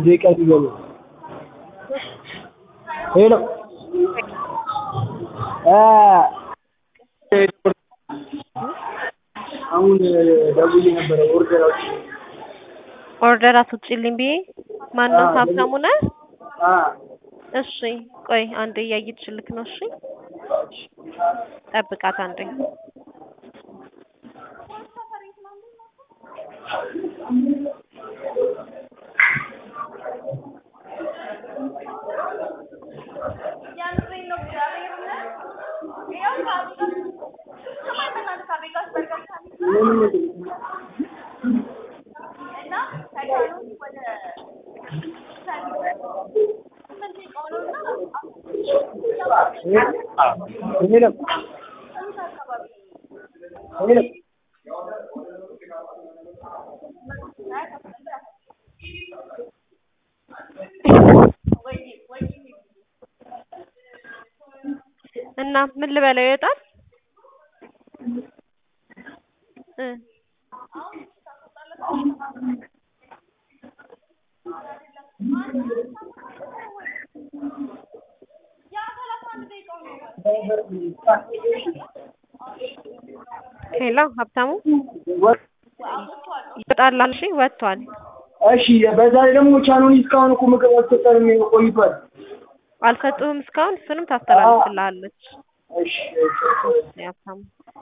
ደቂቃ ሊገባ ሄሎ አሁን ደውዬ ነበረ ኦርደር አውጪ ኦርደር አስወጪልኝ ብዬ ማነው አዎ፣ ሀብታሙ ነህ? አ እሺ ቆይ አንዴ እያየችልክ ነው። እሺ ጠብቃት አንዴ። ሄሎ ሄሎ እና ምን ልበለው ይወጣል እ ሄሎ ሀብታሙ ይወጣል አልሽ? ወጥቷል። እሺ በዛ ላይ ደግሞ ቻኑን እስካሁን እኮ ምግብ አልሰጠንም ቆይቷል። አልሰጡህም እስካሁን? እሱንም ታስተላልፍልሃለች እሺ እሺ ሀብታሙ